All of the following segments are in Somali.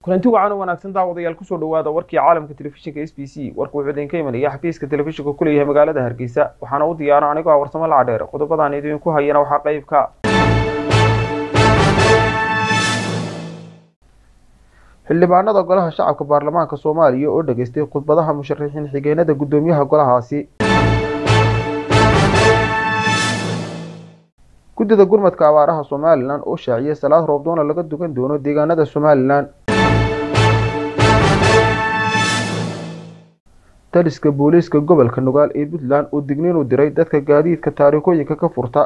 kulanti wacan u wanaagsan daawadayaal kusoo dhawaada warkii caalamka telefishinka s b c warka wuxuu idinka imanaya xafiiska telefishinka ku leeyahay magaalada hargeysa waxaana u diyaara anigoo ah warsamo lacadheer qodobadaan idinku hayana waxaa qeybka xildhibaanada golaha shacabka baarlamaanka soomaaliya oo dhageystay khudbadaha musharaxiin xigeenada guddoomiyaha golahaasi guddida gurmadka abaaraha somalilan oo shaaciyay salaad roobdoona laga dugan doono deegaanada somalilan taliska booliiska gobolka nugaal ee puntland oo digniin u diray dadka gaadiidka taariikooyinka ka furta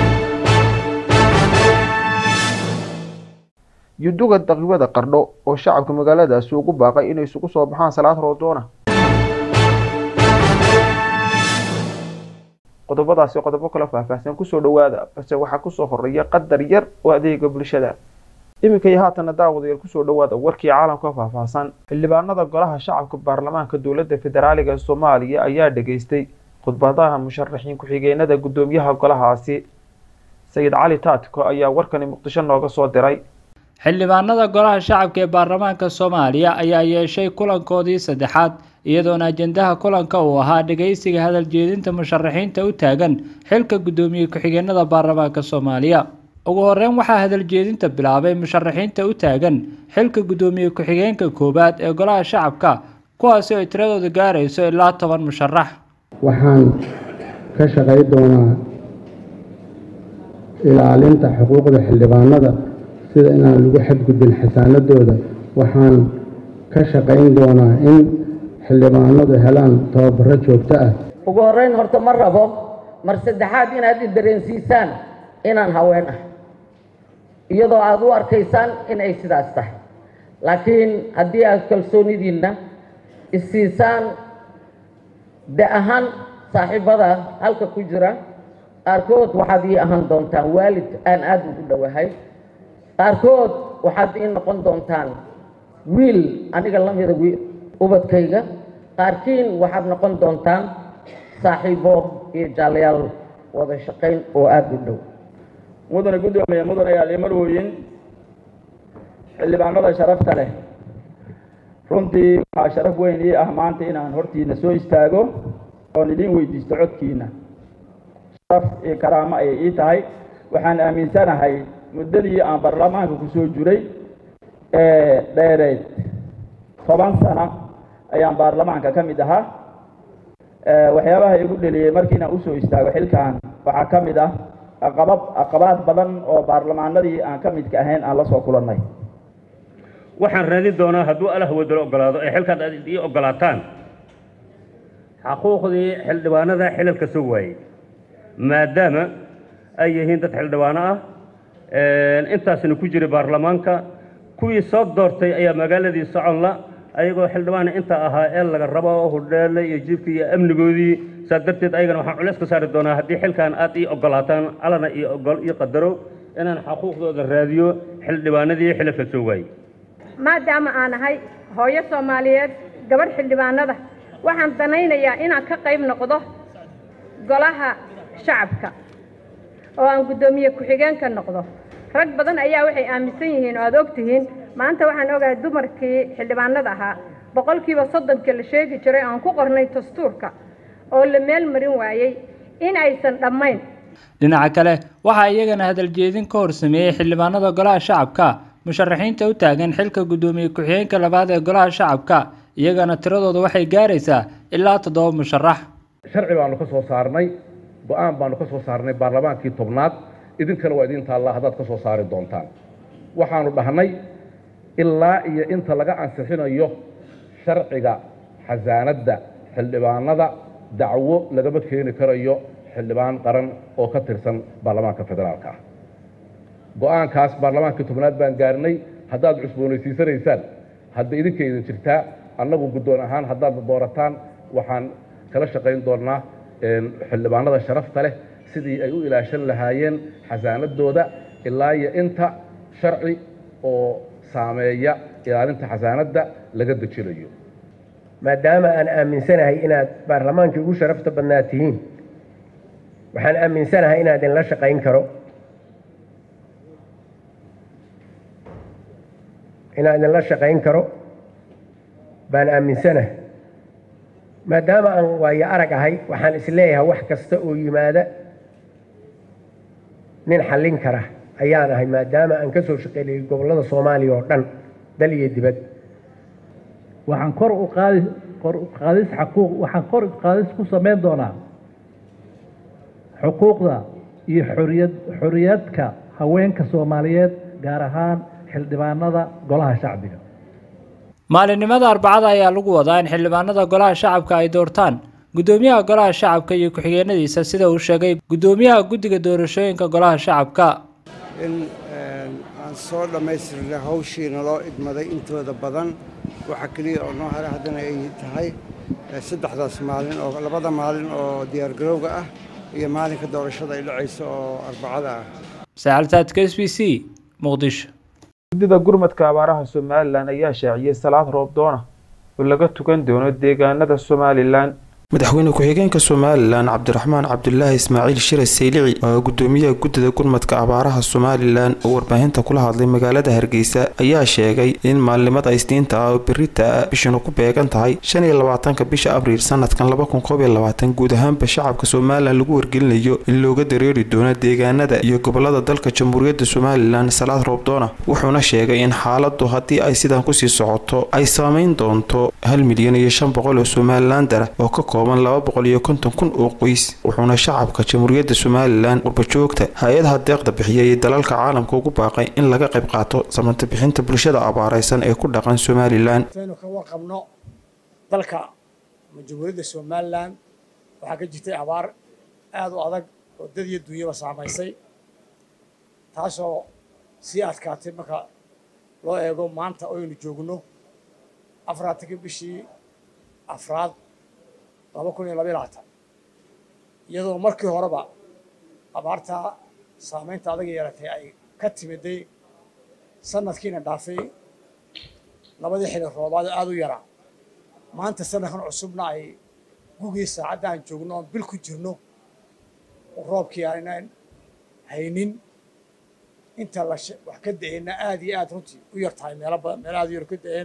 yuduga daqiibada qardho oo shacabka magaaladaasi ugu baaqay inay isugu soo baxaan salaad roobdoona qodobadaasi qodobo kala faahfaahsan kusoo dhawaada balse waxaa kusoo horeeya qadar yar oo adeega bulshada iminka iyo haatana daawadayaal kusoo dhawaada warkii caalamka faahfaahsan xildhibaanada golaha shacabka baarlamaanka dowladda federaaliga soomaaliya ayaa dhageystay khudbadaha musharaxiin ku-xigeenada guddoomiyaha golahaasi sayid cali taatiko ayaa warkani muqdisho nooga soo diray xildhibaanada golaha shacabka ee baarlamaanka soomaaliya ayaa yeeshay kulankoodii saddexaad iyadoona ajendaha kulanka uu ahaa dhageysiga hadal jeedinta musharaxiinta u taagan xilka guddoomiye ku-xigeenada baarlamaanka soomaaliya ugu horeyn waxaa hadal jeedinta bilaabay musharaxiinta u taagan xilka guddoomiye ku-xigeenka koowaad ee golaha shacabka kuwaasi oo tiradooda gaarayso ilaa toban musharax waxaan ka shaqay doonaa ilaalinta xuquuqda xildhibaanada sida inaan lagu xadgudbin xasaanadooda waxaan ka shaqayn doonaa in xildhibaanadu helaan tababaro joogto ah ugu horreyn horta ma rabo mar saddexaad inaad i dareensiisaan inaan haween ah iyadoo aada u arkaysaan inay sidaas tahay laakiin haddii aad kalsoonidiinna isiisaan de ahaan saaxiibada halka ku jira qaarkood waxaad ii ahaan doontaan waalid aan aada ugu dhowahay qaarkood waxaad ii noqon doontaan wiil aniga la mida ubadkayga qaarkiin waxaad noqon doontaan saaxiibo iyo jaalayaal wada shaqayn oo aada u dhow mudane guddoomiye mudane yaal marwooyin xildhibaanada sharafta leh runtii waxaa sharaf weyn ii ah maanta inaan hortiina soo istaago oon idiin weydiisto codkiina sharaf iyo karaamo ayay ii tahay waxaan aaminsanahay muddadii aan baarlamaanka ku soo jiray ee dheereed toban sano ayaan baarlamaanka ka mid ahaa waxyaabaha igu dheliyey markii inaan usoo istaago xilkan waxaa ka mid ah aqabad aqabaad badan oo baarlamaanadii aan ka midka ahayn aan la soo kulannay waxaan raadin doonaa hadduu allah wadalo ogolaado ee xilkan aad ii ogolaataan xaquuqdii xildhibaanada xilalka soo waayey maadaama ay yihiin dad xildhibaano ah intaasna ku jiray baarlamaanka kuwii soo doortay ayaa magaaladii soconla ayagoo xildhibaana inta ahaa ee laga rabo hudheele iyo jiibka iyo amnigoodii saas darteed ayagana waxaan culeys ka saari doonaa haddii xilkan aad ii ogolaataan allana iyo ogol iyo qadaro inaan xaquuqdooda raadiyo xildhibaanadii xilalka soo waayey maadaama aan ahay hooyo soomaaliyeed gabadh xildhibaanada waxaan danaynayaa inaan ka qayb noqdo golaha shacabka oo aan guddoomiye ku-xigeen ka noqdo rag badan ayaa waxay aaminsan yihiin oo aada og tihiin maanta waxaan ogahay dumarkii xildhibaanada ahaa boqolkiiba soddonka la sheegi jiray aan ku qornay dastuurka oo la meel marin waayey in aysan dhammayn dhinaca kale waxaa iyagana hadal jeedin ka hor sameeyey xildhibaanada golaha shacabka musharaxiinta u taagan xilka guddoomiye ku-xigeenka labaad ee golaha shacabka iyagana tiradooda waxay gaaraysaa ilaa toddoba musharax sharci baanu ka soo saarnay go-aan baanu ka soo saarnay baarlamaankii tobnaad idinkana waa idin taallaa haddaad ka soo saari doontaan waxaanu dhahnay ilaa iyo inta laga ansixinayo sharciga xasaanadda xildhibaanada dacwo lagama keeni karayo xildhibaan qaran oo ka tirsan baarlamaanka federaalka ah go-aankaas baarlamaankii tobnaad baan gaarnay haddaad cusboonaysiisanaysaan hadda idinka idin jirtaa annagu guddoon ahaan haddaad doorataan waxaan kala shaqayn doonnaa xildhibaanada sharafta leh sidii ay u ilaashan lahaayeen xasaanadooda ilaa iyo inta sharci oo saameeya ilaalinta xasaanadda laga dejinayo maadaama aan aaminsanahay inaad baarlamaankii ugu sharafta badnaa tihiin waxaan aaminsanahay inaan idinla shaqayn karo inaan idinla shaqayn karo baan aaminsanahay maadaama aan waayo arag ahay waxaan isleeyahay wax kasta oo yimaada nin xallin kara ayaan ahay maadaama aan ka soo shaqeynayay gobollada soomaaliya oo dhan dal iyo dibad waxaan kor u qaadi kor u qaadis xaquuq waxaan kor u qaadis ku samayn doonaa xuquuqda iyo xoriyad xoriyadka haweenka soomaaliyeed gaar ahaan xildhibaanada golaha shacbiga maalinimada arbacada ayaa lagu wadaa in xildhibaanada golaha shacabka ay doortaan guddoomiyaha golaha shacabka iyo ku-xigeenadiisa sida uu sheegay guddoomiyaha guddiga doorashooyinka golaha shacabka in aan soo dhammaystirnay hawshiina loo idmaday intooda badan waxa keliya oo noo haray haddana ay tahay saddexdaas maalin oo labada maalin oo diyaargarowga ah iyo maalinka doorashada ay dhacayso oo arbacada ah sacaltaadka s b c muqdisho guddida gurmadka abaaraha somalilan ayaa shaaciyey salaad roob doona oo laga tukan doono deegaanada somalilan madaxweyne ku-xigeenka somalilan cabdiraxmaan cabdulaahi ismaaciil shire saylici oo gudoomiyaha guddida gurmadka abaaraha somalilan oo warbaahinta kula hadlay magaalada hargeysa ayaa sheegay in maalinimada isniinta ah oo berita ah bishanu ku beegan tahay shan iyo labaatanka bisha abriil sanadkan laba kun koob iyo labaatan guud ahaanba shacabka somalilan lagu wargelinayo in looga dareeri doono deegaanada iyo gobolada dalka jamhuuriyadda somalilan salaad roobdoona wuxuuna sheegay in xaaladu haddii ay sidan kusii socoto ay saameyn doonto hal milyan iyo shan boqol oo somalilandara oo ka laba boqol iyo konton kun oo qoys wuxuuna shacabka jamhuuriyadda somalilan qurbajoogta hay-adaha deeqda bixiya iyo dalalka caalamka ugu baaqay in laga qayb qaato samanta bixinta bulshada abaareysan ee ku dhaqan somalilan aynu ka warqabno dalka ama jamhuuriyadda somalilan waxaa ka jirtay abaar aada u adag oo dad iyo dunyaba saamaysay taasoo sii adkaatay marka loo eego maanta oynu joogno afaraatanka bishii afraad laba kun iyo labaiy labaatan iyadoo markii horeba abaartaa saamaynta adaga yeelatay ay ka timiday sanadkiina dhaafay labadii xili roobaad oo aada u yaraa maanta sanadkan cusubna ay gugii saacadda aan joogno oon bil ku jirno roobkii aanan haynin inta la wax ka da-eenna aada iyo aada runtii u yar tahay meelo badan meelo aada u yar ka da-een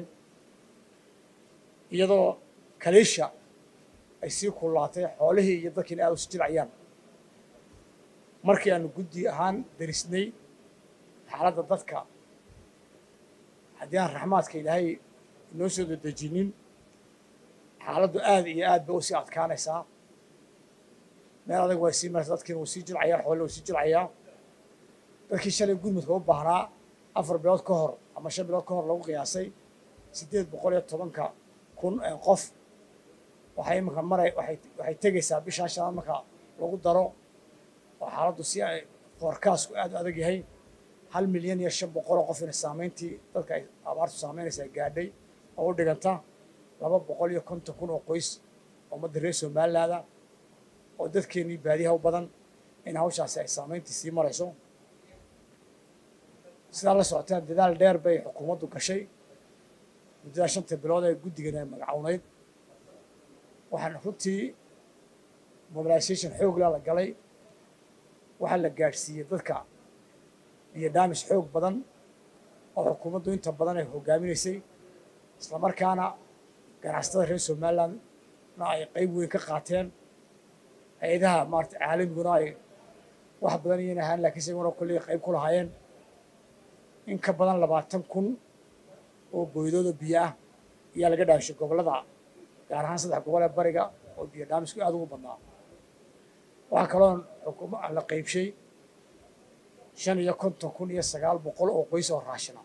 iyadoo kaliisha ay sii kullaatay xoolihii iyo dadkiina aada usi jilcayaan markii aanu guddi ahaan darisnay xaaladda dadka haddii aan raxmaadka ilaahay inoo soo dadejinin xaaladdu aada iyo aad bay usii adkaanaysaa meel adag way sii maraysa dadkiina wuu sii jilcayaa xoolihii wuu sii jilcayaa dadkii shalay gurmudka u baahnaa afar bilood ka hor ama shan bilood ka hor lagu qiyaasay siddeed boqol iyo tobanka kun qof waxay iminka maray waxay waxay tegaysaa bishaa shanaad marka lagu daro oo xaaladdu si ay foorkaasku aad u adag yahay hal milyan iyo shan boqol oo qof ina saamayntii dadka ay abaartu saamaynaysaa gaadhay oo u dhiganta laba boqol iyo konton kun oo qoys ummadda reer somalilaada oo dadkeennii baadiyaha u badan in hawshaasi ay saamayntii sii marayso sidaa la socotaan dadaal dheer bay xukuumaddu gashay muddadaa shanta bilood ee guddigan ay magacownayd waxaan runtii mobilisation xoogla la galay waxaa la gaadhsiiyey dadka iyo daamis xoog badan oo xukuumaddu inta badan ay hoggaaminaysay islamarkaana ganacsatada reer somalilandna ay qayb weyn ka qaateen hay-adaha maarata caalamiguna ay wax badan iyan ahaan laakiinse iguna kolley qayb ku lahaayeen in ka badan labaatan kun oo boydooda biyo ah ayaa laga dhaashay gobollada gaar ahaan saddex gobol ee bariga oo biyo dhaamisku aada ugu badnaa waxaa kaloo xukuuma la qaybshay shan iyo konton kun iyo sagaal boqol oo qoys oo raashina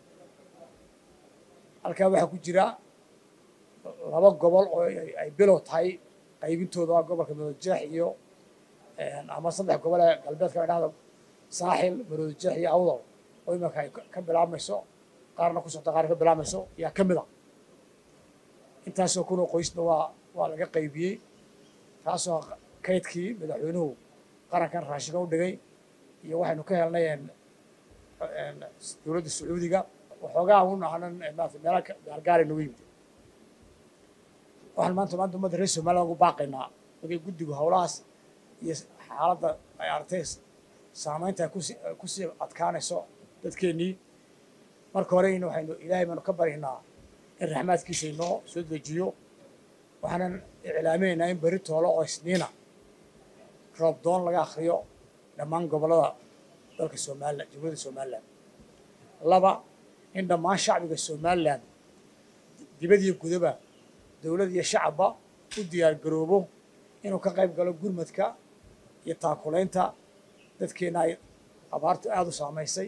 halkaa waxaa ku jira laba gobol oo ay bilow tahay qaybintooda waa gobolka maroodijeex iyo ama saddex gobol ee galbeedka dhahda saaxil maroodijeex iyo awdow oo iminka ay ka bilaabmayso qaarna ku socta qaarna ka bilaabmayso ayaa ka mid a intaasoo kunoo qoysna waa waa laga qaybiyey taasoo kaydkii madaxweynuhu qarankan raashinka u dhigay iyo waxaynu ka helnay dowladda sacuudiga waxoogaa un aanan maarata meelaha gaargaara nagu yimid waxaan maanta maanta ummadda reer somaliland ugu baaqaynaa markay guddigu howlahaas iyo xaaladda ay aragtay saamaynta ay kusi kusii adkaanayso dadkeennii marka hore in waxaynu ilaahay baanu ka baryaynaa in raxmaadkiisa inoo soo dejiyo waxaanan iclaaminaynaa in berri toolo oo isniina roob doon laga akhriyo dhammaan gobollada dalka somalilan jamhuuriyadda somalilan laba in dhammaan shacbiga somalilan dibad iyo gudaba dowlad iyo shacabba u diyaar garoobo inuu ka qayb galo gurmadka iyo taakulaynta dadkeenna ay abaartu aada u saamaysay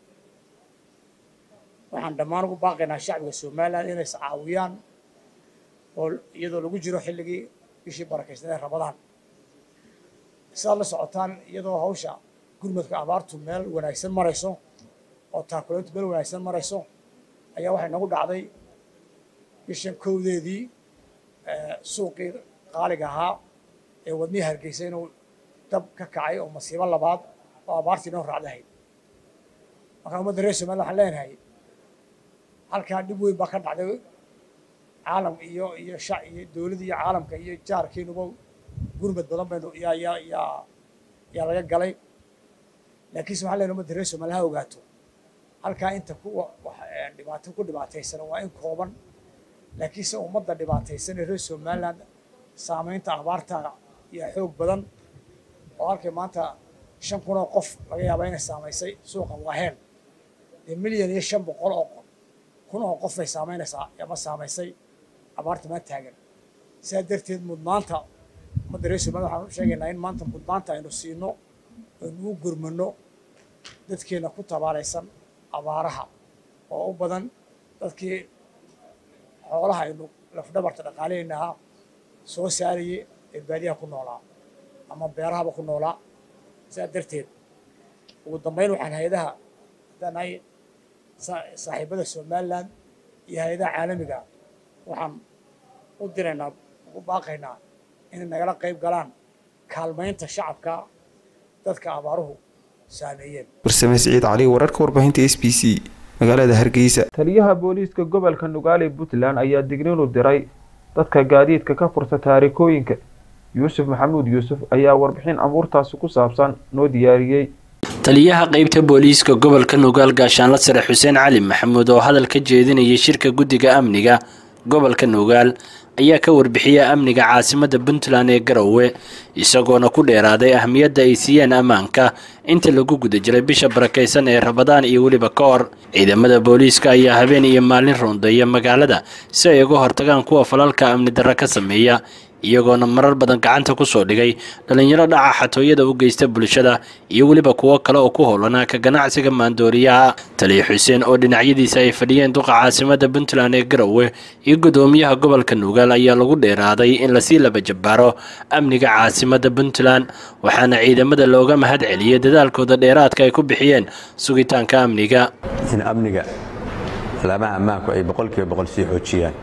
waxaan dhammaan ugu baaqaynaa shacbiga somalilan inay iscaawiyaan oo iyadoo lagu jiro xilligii bishii barakaysnadee ramadaan sidaad la socotaan iyadoo hawsha gurmadka abaartu meel wanaagsan marayso oo taakulayntu meel wanaagsan marayso ayaa waxay nagu dhacday bishan kowdeedii suuqii qaaliga ahaa ee wadnihii hargeysa inuu dab ka kacay oo masiibo labaad oo abaartii inoo raacdahayd markaa ummadda reer somaliland waxaan leenahay halkaa dhib weyn baa ka dhacday caalam iyo iyo shac iyo dowladda iyo caalamka iyo jaarkeenuba gurmad badan baynu yaa yaa yaa yaa laga galay laakiinse waxaan leenahay ummadda reer somaliland ha ogaato halkaa inta ku dhibaato ku dhibaataysan waa in kooban laakiinse ummadda dhibaataysan ee reer somaliland saamaynta abaarta iyo xoog badan oo halkay maanta shan kun oo qof laga yaabaa inay saamaysay suuqa waaheen dee milyan iyo shan boqol oo kun oo qof bay saamaynaysaa ama saamaysay abaarta maa taagan sidaa darteed mudnaanta ummadda reer somaliland waxaan u sheegaynaa in maanta mudnaanta aynu siino aynu u gurmano dadkeenna ku tabaalaysan abaaraha oo u badan dadkii xoolaha aynu lafdhabarta dhaqaaleynahaa soo saarayay ee baadiyaha ku noolaa ama beerahaba ku noolaa sidaa darteed ugu dambayn waxaan hay-adaha haddaan nahay saaxiibada somaliland iyo hay-adaha caalamiga waxaan u diraynaa ugu baaqaynaa inay nagala qayb galaan kaalmaynta shacabka dadka abaaruhu saameeyeen warsame siciid cali wararka warbaahinta s b c magaalada hargeysa taliyaha booliiska gobolka nugaale puntland ayaa digniin u diray dadka gaadiidka ka furta taarikooyinka yuusuf maxamuud yuusuf ayaa warbixin abuurtaasi ku saabsan noo diyaariyey taliyaha qeybta booliiska gobolka nugaal gaashaanla sare xuseen cali maxamuud oo hadal ka jeedinayay shirka guddiga amniga gobolka nugaal ayaa ka warbixiya amniga caasimada puntland ee garowe isagoona ku dheeraaday ahmiyadda ay siiyeen ammaanka inta lagu guda jiray bisha barakaysan ee rabadaan iyo weliba ka hor ciidamada booliiska ayaa habeen iyo maalin roondeeya magaalada si ay uga hortagaan kuwa falalka amni darra ka sameeya iyagoona marar badan gacanta ku soo dhigay dhallinyaro dhaca xatooyada u geysta bulshada iyo weliba kuwo kale oo ku howlanaa ka ganacsiga maandooriyaha taliya xuseen oo dhinacyadiisa ay fadhiyeen duqa caasimada puntland ee garowe iyo gudoomiyaha gobolka nugaal ayaa lagu dheeraaday in lasii laba jabbaaro amniga caasimada puntland waxaana ciidamada looga mahad celiyay dadaalkooda dheeraadka ay ku bixiyeen sugitaanka amniga in amniga alaamaha ammaanku ay boqolkiiba boqol sii xoojiyaan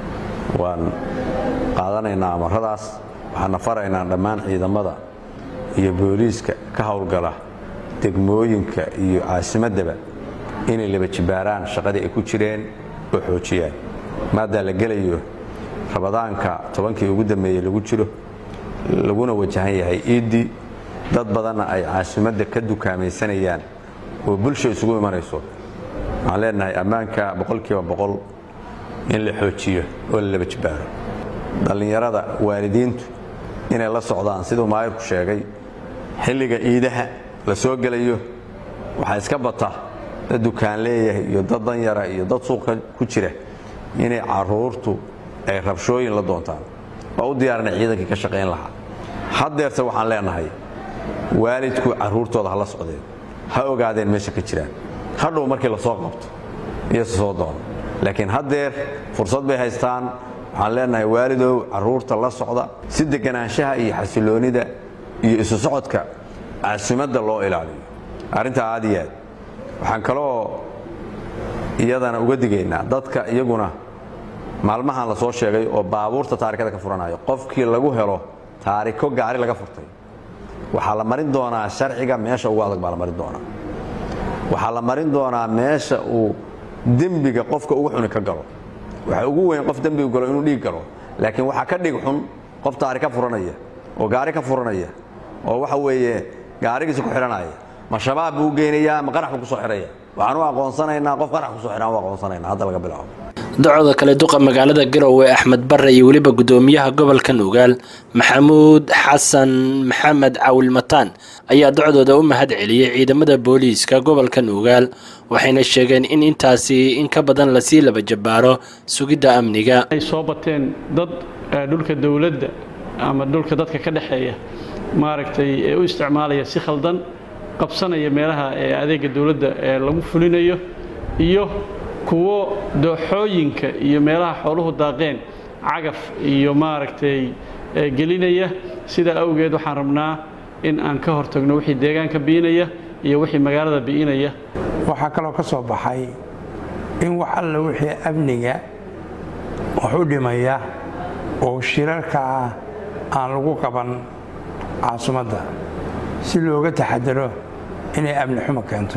waan qaadanaynaa amaradaas waxaana faraynaa dhammaan ciidamada iyo booliiska ka howlgala degmooyinka iyo caasimaddaba inay laba jibbaaraan shaqadii ay ku jireen oo xoojiyaan maadaa la gelayo rabadaanka tobankii ugu dambeeyey lagu jiro laguna wajahan yahay iiddii dad badanna ay caasimadda ka dukaamaysanayaan oo bulsha isugu imanayso waxaan leenahay ammaanka boqolkiiba boqol in la xoojiyo oo la laba jibbaaro dhallinyarada waalidiintu inay la socdaan siduu maayirku sheegay xilliga iidaha la soo gelayo waxaa iska bata dad dukaan leeyahay iyo dad danyara iyo dad suuqa ku jira inay caruurtu ay rabshooyin la doontaan waa u diyaarinay ciidankii ka shaqayn lahaa haddeerse waxaan leenahay waalidku carruurtooda ha la socdeen ha ogaadeen meesha ka jiraan hadhow markii la soo qabto iyose soo doono laakiin haddeer fursad bay haystaan waxaan leenahay waalidow carruurta la socda si deganaanshaha iyo xasiloonnida iyo isu socodka caasimadda loo ilaaliyo arrintaa aad iyo aad waxaan kaloo iyadana uga digaynaa dadka iyaguna maalmahan la soo sheegay oo baabuurta taarikada ka furanayo qofkii lagu helo taariko gaari laga furtay waxaa la marin doonaa sharciga meesha ugu adag baa la marin doonaa waxaa la marin doonaa meesha uu dembiga qofka ugu xuni ka galo waxa ugu weyn qof dembigu galo inuu dhiig galo laakiin waxaa ka dhig xun qof taari ka furanaya oo gaari ka furanaya oo waxa weeye gaarigiisa ku xidhanaya ma shabaab buu geynayaa ma qarax buu ku soo xidhaya waxaan u aqoonsanaynaa qof qarax kusoo xidhan u aqoonsanaynaa hadda laga bilaabo docda kale duqa magaalada garowe axmed bare iyo weliba gudoomiyaha gobolka nugaal maxamuud xasan maxamed cawil mataan ayaa docdooda u mahad celiyey ciidamada booliiska gobolka nugaal waxayna sheegeen in intaasi in ka badan lasii laba jabaaro sugidda amniga ay soo bateen dad dhulka dowladda ama dhulka dadka ka dhexeeya maaragtay ee u isticmaalaya si khaldan qabsanaya meelaha ee adeega dowladda ee lagu fulinayo iyo kuwo dooxooyinka iyo meelaha xooluhu daaqeen cagaf iyo maaragtay gelinaya sidaa awgeed waxaan rabnaa in aan ka hortagno wixii deegaanka bi'inaya iyo wixii magaalada bi'inaya waxaa kaloo ka soo baxay in wax alla wixii amniga wax u dhimaya oo shirarka ah aan lagu qaban caasimadda si looga taxadaro inay amni xumo keento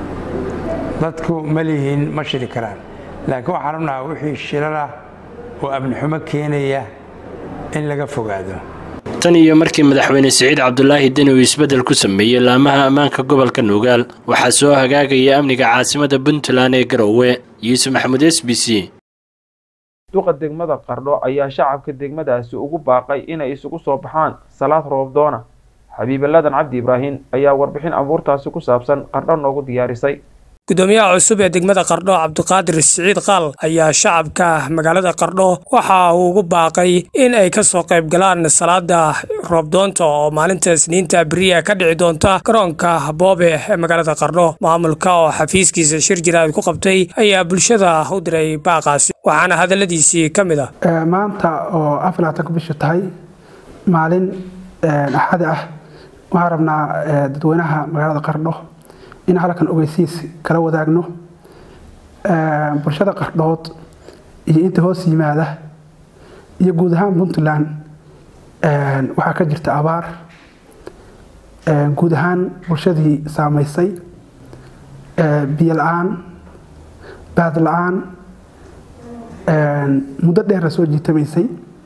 dadku ma lihiin ma shiri karaan laakiin waxaan rabnaha wixii shirar ah oo amni xumo keenaya in laga fogaado tan iyo markii madaxweyne siciid cabdulaahi deni uu isbeddel ku sameeyey laamaha ammaanka gobolka nugaal waxaa soo hagaagaya amniga caasimada puntland ee garowe yuusuf maxamuud s b c duqa degmada qardho ayaa shacabka degmadaasi ugu baaqay inay isugu soo baxaan salaad roobdoona xabiibaladan cabdi ibraahin ayaa warbixin abuurtaasi ku saabsan qardho noogu diyaarisay gudoomiyaha cusub ee degmada qardho cabdiqaadir siciid qaal ayaa shacabka magaalada qardho waxa uu ugu baaqay in ay ka soo qayb galaan salaada roobdoonta oo maalinta isniinta beriya ka dhici doonta garoonka boobe ee magaalada qardho maamulka oo xafiiskiisa shir jiraad ku qabtay ayaa bulshada u diray baaqaasi waxaana hadaladiisii ka mid ah maanta oo aflaatanka bishu tahay maalin axada ah waxaan rabnaa dadweynaha magaalada qardho in halkan ogeysiis kala wadaagno bulshada qardhood iyo inta hoos yimaada iyo guud ahaan puntland waxaa ka jirta abaar guud ahaan bulshadii saamaysay biyo la-aan baad la-aan muddo dheerna soo jiitamaysay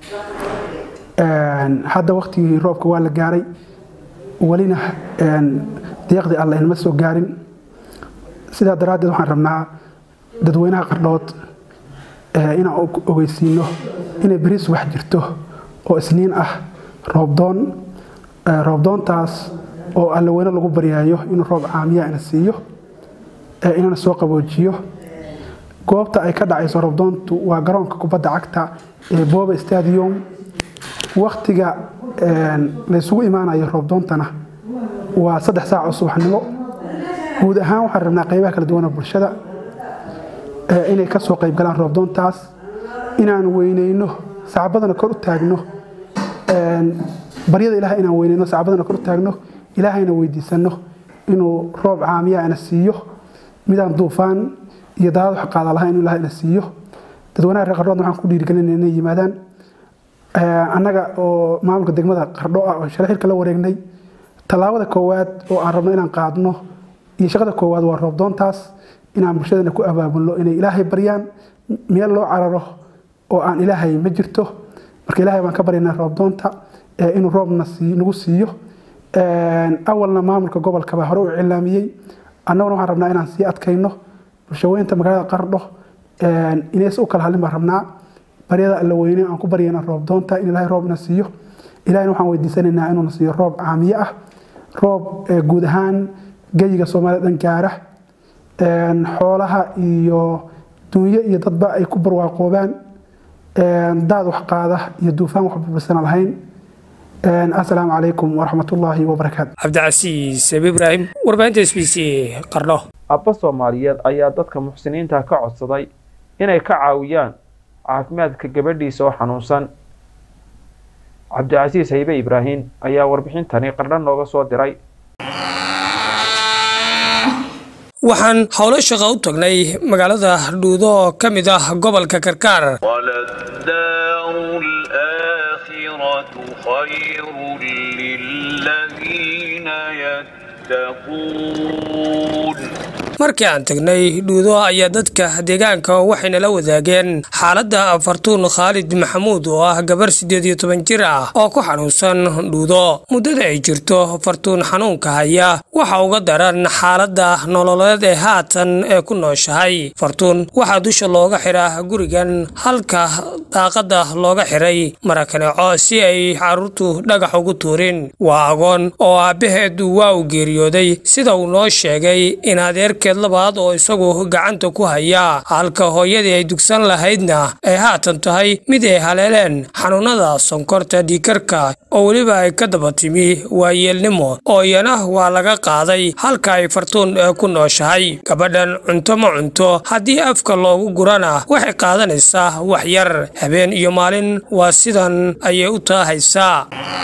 hadda waktigii roobka waa la gaaray welina deeqdii alle inma soo gaarin sidaa daraaddeed waxaan rabnaa dadweynaha qardhood inaan ogeysiino inay beri subax jirto oo isniin ah roobdoon roobdoontaas oo allaweyne lagu baryaayo inuu roob caamiya ina siiyo inana soo qaboojiyo goobta ay ka dhacayso roobdoontu waa garoonka kubadda cagta ee booba stadium waktiga laysugu imaanayo roobdoontana waa saddex saac oo subaxnimo guud ahaan waxaan rabnaa qaybaha kala duwan oo bulshada inay ka soo qayb galaan roobdoontaas inaan weyneyno sacbadana kor u taagno baryada ilaah inaan weyneyno sacbadana kor u taagno ilaahayna weydiisano inuu roob caamiya ina siiyo midaan duufaan iyo daadad wax qaada lahayn inuu ilaah ina siiyo dadweynaha reer qardhoodna waxaan ku dhiirigelinaya inay yimaadaan annaga oo maamulka degmada qardho ah oo shalay xilka la wareegnay tallaabada koowaad oo aan rabno inaan qaadno iyo shaqada koowaad waa roobdoontaas inaan bulshadana ku abaabulno inay ilaahay baryaan meel loo cararo oo aan ilaahay ma jirto marka ilaahay baan ka baryaynaa roobdoonta inuu roob nagu siiyo awalna maamulka gobolka baa hore u cilaamiyey annaguna waxaan rabnaa inaan sii adkayno bulshaweynta magaalada qardho inays u kala hadlin baan rabnaa baryada alla weyne aan ku baryayna roobdoonta in ilaahay roobna siiyo ilahayna waxaan weydiisanaynaa inuuna siiyo roob caamiye ah roob guud ahaan geyiga soomaalida dhan gaara xoolaha iyo dunyo iyo dadba ay ku barwaaqoobaan daad wax qaada iyo duufaan wax burbursana lahayn asalaamu calaykum waraxmatullaahi wabarakaatu cabdicasiis ibraahim warbaahinta s b c qardho abba soomaaliyeed ayaa dadka muxsiniinta ka codsaday inay ka caawiyaan caafimaadka gabadhiisa oo xanuunsan cabdicasiis haybe ibraahim ayaa warbixintani qardho nooga soo diray waxaan howlo shaqa u tagnay magaalada dhuudo oo ka mid ah gobolka karkaar markii aan tagnay dhuudo ayaa dadka deegaanka waxayna la wadaageen xaaladda fartuun khaalid maxamuud oo ah gabar siddeed iyo toban jir ah oo ku xanuunsan dhuudo muddada ay jirto fartuun xanuunka haya waxa uga daran xaaladda nololeed ee haatan ee ku nooshahay fartuun waxaa dusha looga xiraa gurigan halka daaqadda looga xiray marakaneeco si ay carruurtu dhagax ugu tuurin waa agoon oo aabbaheed waa u geeriyooday sida uu noo sheegay in adeerkeed labaad oo isagu gacanta ku haya halka hooyadii ay dugsan lahaydna ay haatan tahay mid ay haleeleen xanuunada sonkorta dhiikarka oo weliba ay ka daba timi waayeelnimo oo iyana waa laga qaaday halka ay fartuun ku nooshahay gabadhan cunto ma cunto haddii afka loogu gurana waxay qaadanaysaa wax yar habeen iyo maalin waa sidan ayay u taahaysaa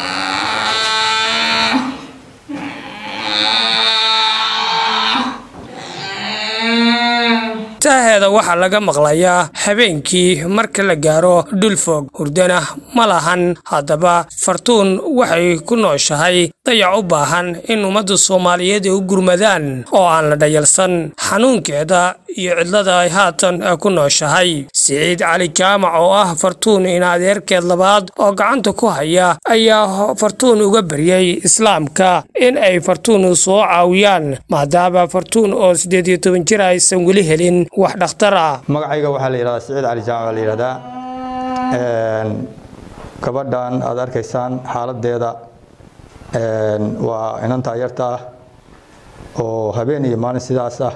taaheeda waxaa laga maqlayaa habeenkii marka la gaaro dhulfog hurdana ma lahan haddaba fartuun waxay ku nooshahay dayac u baahan in ummadda soomaaliyeed ay u gurmadaan oo aan la dhayalsan xanuunkeeda iyo cidlada ay haatan ku nooshahay siciid cali jaamac oo ah fartuun in adeerkeed labaad oo gacanta ku haya ayaa fartuun uga baryay islaamka in ay fartuun soo caawiyaan maadaama fartuun oo siddeed iyo toban jir aysan weli helin wax dhakhtar ah magacayga waxaa la yidhahdaa siciid cali jaamac baa la yidhahdaa gabadhan aad arkaysaan xaaladeeda waa inantaa yarta ah oo habeen iyo maalin sidaas ah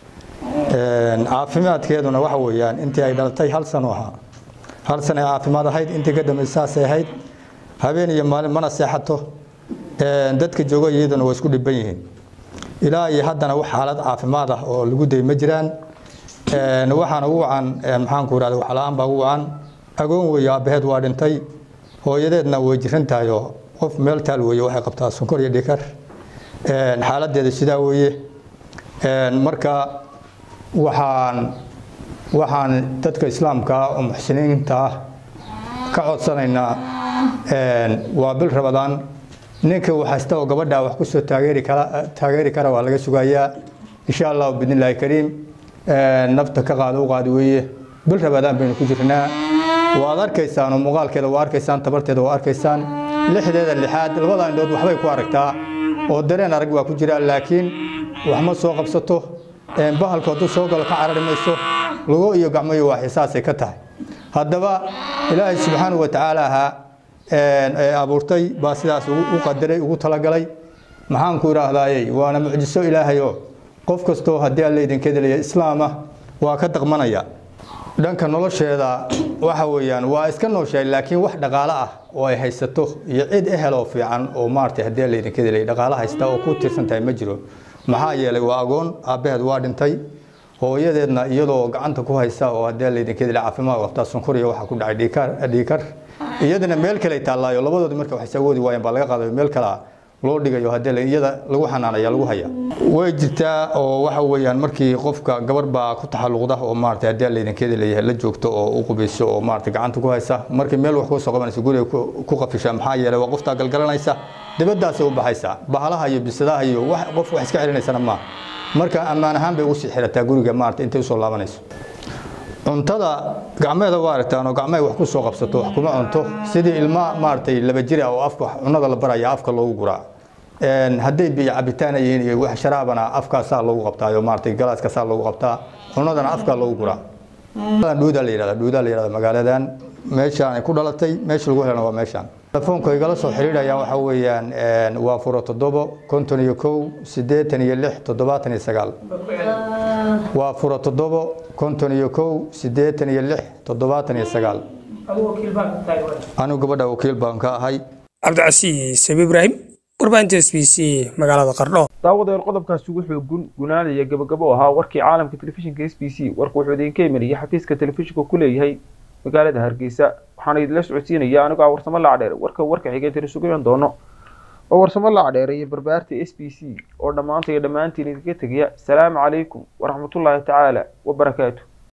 caafimaadkeeduna waxa weeyaan intii ay dhalatay hal sano ahaa hal sano ay caafimaad ahayd intii ka dambaysa saasay ahayd habeen iyo maalin mana seexato dadka jooga iyaduna waa isku dhiban yihiin ilaa iyo haddana wax xaalad caafimaad ah oo lagu day ma jiraan waxaana ugu wacan maxaanku irahda waxla-aan baa ugu wacan agoon weeye aabbaheed waa dhintay hooyadeedna way jiran tahay oo qof meel taal weeye waxay qabtaa sonkor iyo dhikar xaaladeeda sidaa weeye marka waxaan waxaan dadka islaamka oo muxsiniinta ah ka codsanaynaa waa bil rabadaan ninka waxaysta oo gabadha wax kusoo taageeri kara taageeri kara waa laga sugayaa insha allahu biidnillaahi kariim nafta ka qaada u qaadi weeye bil rabadaan baynu ku jirnaa waad arkaysaan oo muuqaalkeeda waa arkaysaan tabarteeda waa arkaysaan lixdeeda lixaad labada indhood waxbay ku aragtaa oo dareen arag waa ku jira laakiin wax ma soo qabsato bahalku hadduu soo galo ka carari mayso lugo iyo gacmo iyo waaxi saasay ka tahay haddaba ilaahay subxaanahu wa tacaala ahaa ee abuurtay baa sidaas u qadaray ugu talagalay maxaan ku idhaahdayey waana mucjiso ilaahay oo qof kastoo haddii alla idinka delaya islaama waa ka daqmanaya dhanka nolosheeda waxa weeyaan waa iska nooshahay laakiin wax dhaqaale ah oo ay haysato iyo cid ehel oo fiican oo maaragtay haddii alla idinka delaya dhaqaale haysta oo ku tiirsan tahay ma jiro maxaa yeelay waa agoon aabbaheed waa dhintay hooyadeedna iyadoo gacanta ku haysa oo haddii alla idinka delaya caafimaad qabtaa sonkor iyo waxaa ku dhacay dhiikar dhiikar iyadana meel kale taallaayo labadoodi marka waxay awoodi waayeen baa laga qaadayo meel kale loo dhigayo haddii iyada lagu xanaanaya lagu haya way jirtaa oo waxa weeyaan markii qofka gabar baa ku taxalluqda oo maaragtay haddii laydinkeeda leeyahay la joogto oo u qubayso oo maaragtay gacanta ku haysa markii meel wax kusoo qabanaysa guriga ku qafisha maxaa yeelay waa qoftaa galgalanaysa dibaddaasay u baxaysaa bahalaha iyo bisadaha iyo wax qof wax iska celinaysana maaha marka ammaan ahaan bay ugu sii xirataa guriga maaragtay intay usoo laabanayso cuntada gacmeeda waa aragtaan oo gacmahay wax ku soo qabsato wax kuma cunto sidii ilma maaragtay laba jira oo afka cunada la baraya afka loogu guraa hadday biyo cabitaan yihiin iyo wax sharaabana afkaasaa loogu qabtaa maaragtay galaaskaasaa loogu qabtaa cunadana afkaa loogu guraa dhuudaa la yidhahda dhuudaa la yidhahda magaaladan meeshaan ay ku dhalatay meesha lagu helana waa meeshaan telefoonka igala soo xiriirayaan waxa weeyaan waa furo toddobo konton iyo kow siddeetan iyo lix toddobaatan iyo sagaal waa furo toddobo konton iyo kow siddeetan iyo lix toddobaatan iyo sagaal anigu gabadha wakiil baan ka ahay cabdicasiis sabi ibraahim warbaahinta s b c magaalada qardho daawadayaal qodobkaasi wuxuu gun gunaanaya gabagabo ahaa warkii caalamka telefishinka s b c warku wuxuu idinka imanayay xafiiska telefishinka ku leeyahay magaalada hargeysa waxaana idinla socodsiinaya anigoo ah warsamo lacdheer warka warka xigay tiri sugayan doono oo warsamo lacdheer iyo barbaarta s b c oo dhammaanta iyo dhammaantiin idinka tegaya asalaamu calaykum waraxmatullaahi tacaala wabarakaatu